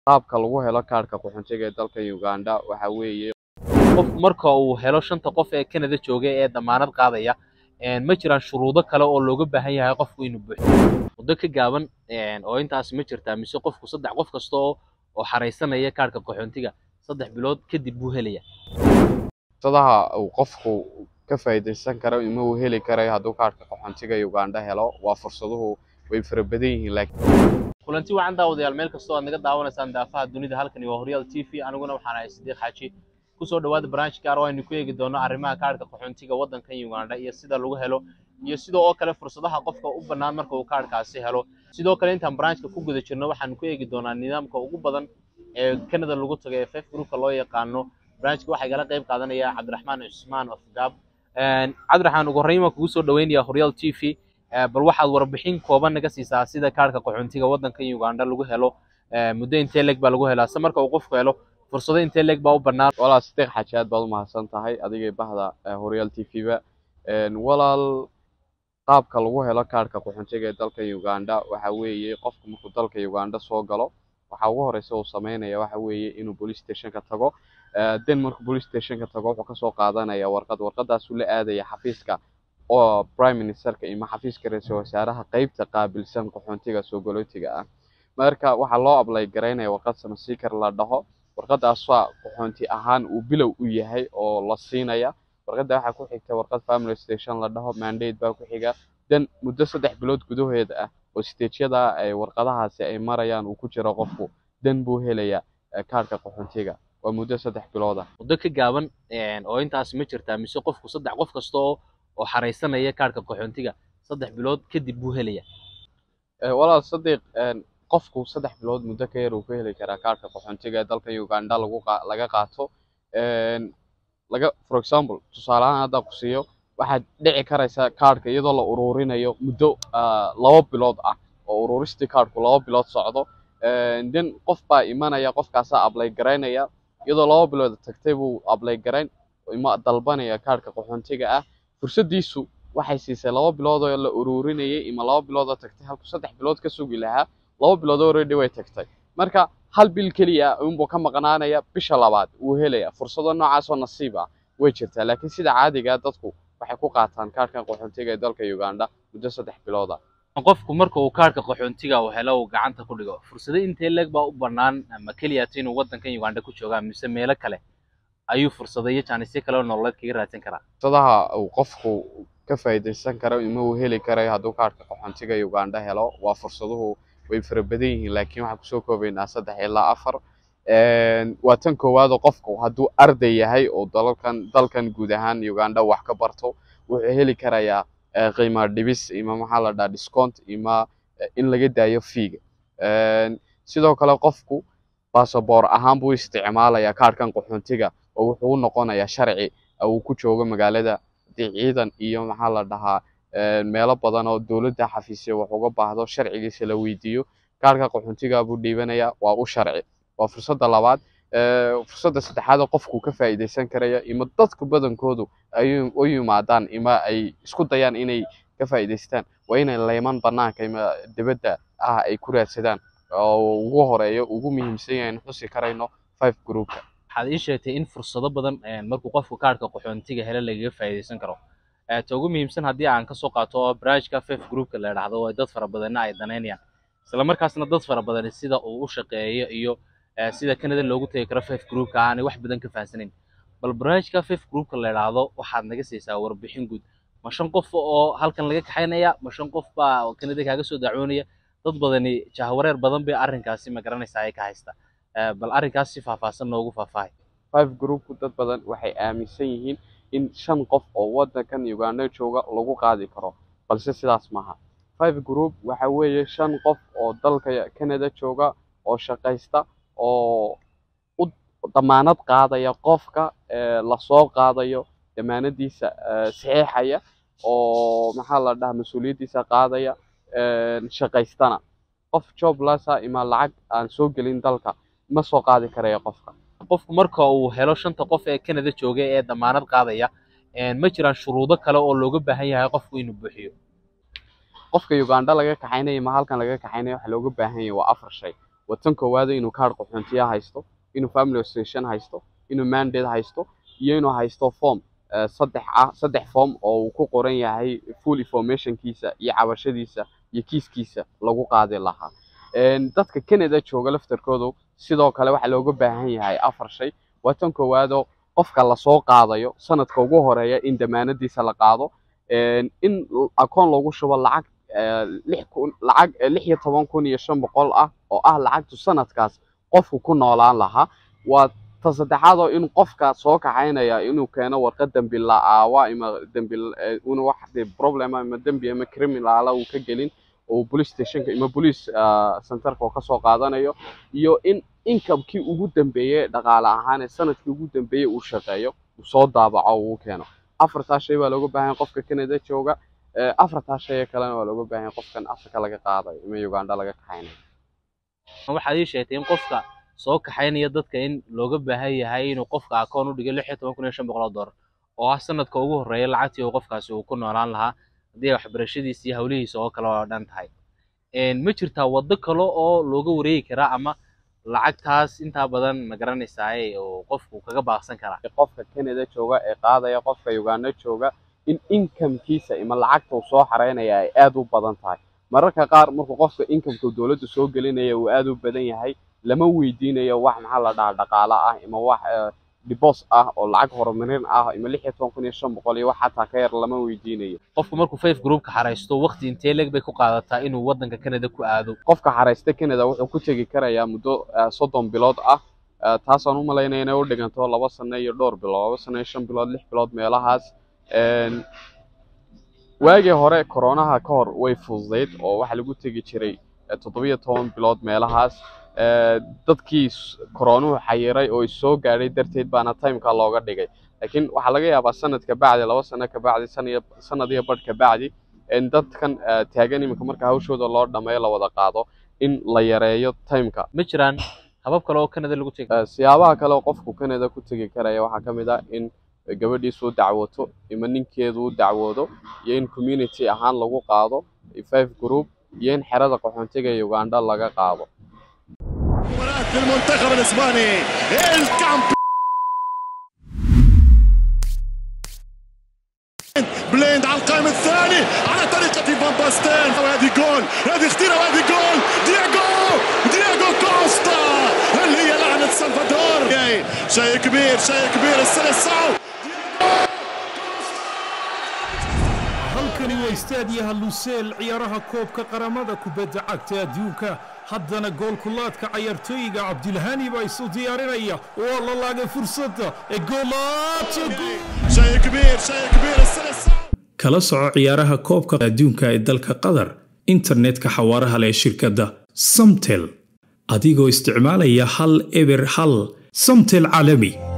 qaabka lagu helo kaarhka qaxootiga ee dalka Uganda waxa weeye qofku marka uu helo shanta qof ee Canada jooga ee damaanad qaadaya een ma jiraan shuruudo kale oo looga baahan yahay qofku inuu buuxiyo muddo ka gaaban een oo intaas ma jirtaa mise qofku saddex qof kasta oo oo xareysanaya kaarhka qaxootiga saddex bilood kadib buu helaya fursadaha uu qofku ka faa'iidaysan karo ima uu heli karayo hadduu kaarhka qaxootiga Uganda helo waa fursaduhu way fara badan yihiin laakiin kulanti wacan daawadayaal meel kastoo aad naga daawanaysaan daafaha dunida halkani waa Horyal TV aniguna waxaan ahay Sidiiq Xaaji kusoo dhawaada barnaamij gaar ah oo aynu ku eegi doono arrimaha kaarhka qaxootiga waddankan Uganda iyo sida lagu helo iyo sidoo oo kale fursadaha qofka u bannaan marka uu kaarhkaasi helo sidoo kale intaan barnaamijka ku guda jirno waxaan ku eegi doonaa nidaamka ugu badan ee Canada lagu tago ee FF groupka loo yaqaano barnaamijka waxaa igala qayb qaadanaya Cabdiraxmaan Cusmaan of Gab Cabdiraxmaan ugu horreyn waan kugu soo dhaweynayaa Horyal TV bal waxaad warbixin kooban naga siisaa sida kaarhka qaxootiga waddanka Uganda lagu helo muddo intee leeg baa lagu helaa se marka uu qofku helo fursado intee leeg baa u bannaan walaal Sidiiq Xaaji aad baad u mahadsan tahay adiga iyo bahda Horyal TV ba walaal qaabka lagu helo kaarhka qaxootiga ee dalka Uganda waxa weeye qofku markuu dalka Uganda soo galo waxa ugu horeysa uu sameynaya waxa weeye inuu police station ka tago den markuu police station ka tago wuxuu kasoo qaadanaya warqad warqadaasuu la aadaya xafiiska oo prime ministerka ima xafiiska ra-iisul wasaaraha qeybta qaabilsan qaxootiga soo galootiga ah marka waxaa loo ablay garaynaya warqad samasiikar la dhaho warqadaas waa qaxoonti ahaan uu bilow u yahay oo la siinaya warqadda waxaa ku xigta warqad family station la dhaho mandate baa ku xiga den muddo saddex bilood gudaheeda ah oo stageyada ay warqadahaasi ay marayaan uu ku jiro qofku den buu helayaa kaarhka qaxootiga waa muddo saddex bilood ah muddo ka gaaban oo intaas ma jirtaa mise qofku saddex qof kasta oo oo xareysanaya kaarhka qaxootiga saddex bilood kadib buu helaya walaal sadiiq qofku saddex bilood muddo ka yar uu ka heli karaa kaarhka qaxootiga ee dalka Uganda lagu laga qaato laga for example tusaale ahaan haddaan ku siiyo waxaad dhici karaysa kaarhka iyadoo la ururinayo muddo laba bilood ah oo ururistii kaarhku laba bilood socdo den qof baa imanaya qofkaasaa ablay garaynaya iyadoo laba bilood tagtay buu ablay garayn ima dalbanaya kaarhka qaxootiga ah fursadiisu waxay siisay laba bilood oo la ururinayay ima laba bilood oo tagtay halku saddex bilood ka sugi lahaa laba bilood already way tagtay marka hal bil keliya unbuu ka maqnaanaya bisha labaad wuu helaya fursado noocaas oo nasiib ah way jirtaa laakiin sida caadiga dadku waxay ku qaataan kaarhkan qaxootiga ee dalka Uganda muddo saddex bilood ah qofku marka uu kaarhka qaxootiga uu helo uu gacanta ku dhigo fursado intee leeg baa u bannaan ama keliya inuu waddankan Uganda ku joogaa mise meelo kale ayuu fursado iyo jaanisyo kale oo nololeed kaga raadsan karaa fursadaha uu qofku ka faa'iidaysan karo ima uu heli karayo hadduu kaarhka qaxootiga Uganda helo waa fursaduhu way fara badan yihiin laakiin waxaan kusoo koobaynaa saddex ilaa afar waa tan koowaad oo qofku hadduu arday yahay oo dalalkan dalkan guud ahaan Uganda wax ka barto wuxuu heli karayaa qiimo dhibis ima maxaa la dhahaa discount ima in laga daayo fiiga sidoo kale qofku passport ahaan buu isticmaalayaa kaarhkan qaxootiga oo wuxuu u noqonayaa sharci uu ku joogo magaalada ciidan iyo maxaa la dhahaa meelo badan oo dowladda xafiisyo wax uga baahdo sharcigiisa la weydiiyo kaarhka qaxootiga buu dhiibanayaa waa u sharci waa fursadda labaad fursadda saddexaad oo qofku ka faa'iidaysan karaya ima dadku badankoodu ay u yimaadaan ima ay isku dayaan inay ka faa'iidaystaan waa inay leyman banaanka ima dibadda ah ay ku raadsadaan oo ugu horeeyo ugu muhiimsan yahay in xusi karayno five groupka waxaad ii sheegtay in fursado badan markuu qofku kaarhka qaxootiga helo lagaga faa'iidaysan karo ta ugu muhiimsan haddii aan kasoo qaato barnaamijka fef groupka la idhaahdo oo dad fara badanna ay danaynayaan isla markaasna dad fara badan sida uu u shaqeeyo iyo sida Canada loogu tagi karo fef groupka aanay wax badan ka fahansanayn bal barnaamijka fef groupka la idhaahdo waxaad naga siisaa warbixin guud ma shan qof oo halkan laga kaxaynaya ma shan qof baa Canada kaaga soo dacwoonaya dad badani jahwareer badan bay arrinkaasi ma garanaysaa ay ka haysta bal arrinkaas si faahfaahsan noogu faahfaahay five groupku dad badan waxay aaminsan yihiin in shan qof oo waddankan Uganda jooga lagu qaadi karo balse sidaas maaha five group waxa weeye shan qof oo dalka Canada jooga oo shaqaysta oo u damaanad qaadaya qofka la soo qaadayo damaanadiisa saxiixaya oo maxaa la dhahaa mas-uuliyaddiisa qaadaya shaqaystana qof joblessa ima lacag aan soo gelin dalka ma soo qaadi karaya qofka qofku marka uu helo shanta qof ee Canada jooga ee damaanad qaadaya ma jiraan shuruudo kale oo looga baahan yahay qofku inuu buuxiyo qofka Uganda laga kaxaynayo ma halkan laga kaxaynayo waxa looga baahan yahay waa afar shay waa tan koowaada inuu kaadh qaxoontiya haysto inuu family association haysto inuu mandate haysto iyo inuu haysto form saddex ah saddex form oo uu ku qoran yahay full informationkiisa iyo cabashadiisa iyo kiiskiisa lagu qaadi lahaa dadka Canada jooga laftarkoodu sidoo kale waxa looga baahan yahay afar shay waa tan koowaado qofka la soo qaadayo sanadka ugu horeeya in damaanadiisa la qaado in akoon lagu shubo lacag lix kun lacag lix iyo toban kun iyo shan boqol ah oo ah lacagtu sanadkaas qofku ku noolaan lahaa waa ta saddexaad oo in qofka soo kaxaynaya inuu keeno warqad dembi la'aawa ima dembi una wax problem ama dembi ama criminal uu ka gelin oo police stationka ima police centerka oo kasoo qaadanayo iyo in incomekii ugu dambeeyey dhaqaale ahaan ee sanadkii ugu dambeeyey uu shaqeeyo uu soo daabaco uu keeno afartaa shay baa looga baahan qofka Canada jooga afartaa shay kalena waa looga baahan qofkan Afrika laga qaadayo ima Uganda laga kaxaynayo waxaad ii sheegtay in qofka soo kaxaynaya dadka in looga baahan yahay inuu qofka akoon u dhigo lix iyo toban kun iyo shan boqol oo dollar oo ah sanadka ugu horreeya lacagtii uu qofkaasi uu ku noolaan lahaa haddii waxbarashadiisa iyo hawlihiisa oo kale oo dhan tahay ma jirtaa waddo kale oo looga wareegi karaa ama lacagtaas intaa badan ma garanaysaa oo qofku kaga baaqsan karaa qofka Canada jooga ee qaadaya qofka Uganda jooga in incomekiisa ima lacagta uu soo xareynaya ay aad u badan tahay mararka qaar markuu qofka incomeka dowladda soo gelinaya uu aad u badan yahay lama weydiinayo wax maxaa la dhahaa dhaqaale ah ima wax dibos ah oo lacag horumarin ah ima lix iyo toban kun iyo shan boqol iyo wax xataa ka yar lama weydiinayo qofku markuu five groupka xaraysto waqti intee leeg bay ku qaadataa inuu waddanka Canada ku aado qofka xaraysta Canada wuxuu ku tegi karayaa muddo soddon bilood ah taasaan u malaynaya inay u dhiganto laba sano iyo dhowr bilood laba sano iyo shan bilood lix bilood meelahaas waagii hore koronaha ka hor way fududayd oo waxaa lagu tegi jiray toddobiyo toban bilood meelahaas dadkii koronuhu xayiray oo soo gaadhay darteed baana timeka looga dhigay laakiin waxaa laga yaabaa sanad ka bacdi laba sano ka bacdi sanad iyo badh ka bacdi dadkan taagan iminka marka hawshooda loo dhameeyo la wada qaado in la yareeyo timeka ma jiraan habab kale oo Canada lagu tegi siyaabaha kale oo qofku Canada ku tegi karaya waxaa ka mid ah in gabadhiisu u dacwoto ima ninkeedu u dacwoodo iyo in community ahaan lagu qaado five group iyo in xerada qaxoontiga Uganda laga qaado في المنتخب الاسباني الكامب بليند على القائم الثاني على طريقة فان باستين وهذه جول هذه اختيرة وهذه جول دياغو دياغو كوستا هل هي لعنة سلفادور شيء كبير شيء كبير السلسعو halkani waa istaadiyaha luseel ciyaaraha koobka qaramada kubadda cagta adduunka haddana goolkulaadka cayaartooyiga cabdilhani baa isu diyaarinaya waa la laagay fursadda ee شيء كبير شيء كبير السلسعو kala soco ciyaaraha koobka adduunka ee dalka qatar internetka xawaaraha leh ee shirkadda samtel adigoo isticmaalaya hal eber hal samtel caalami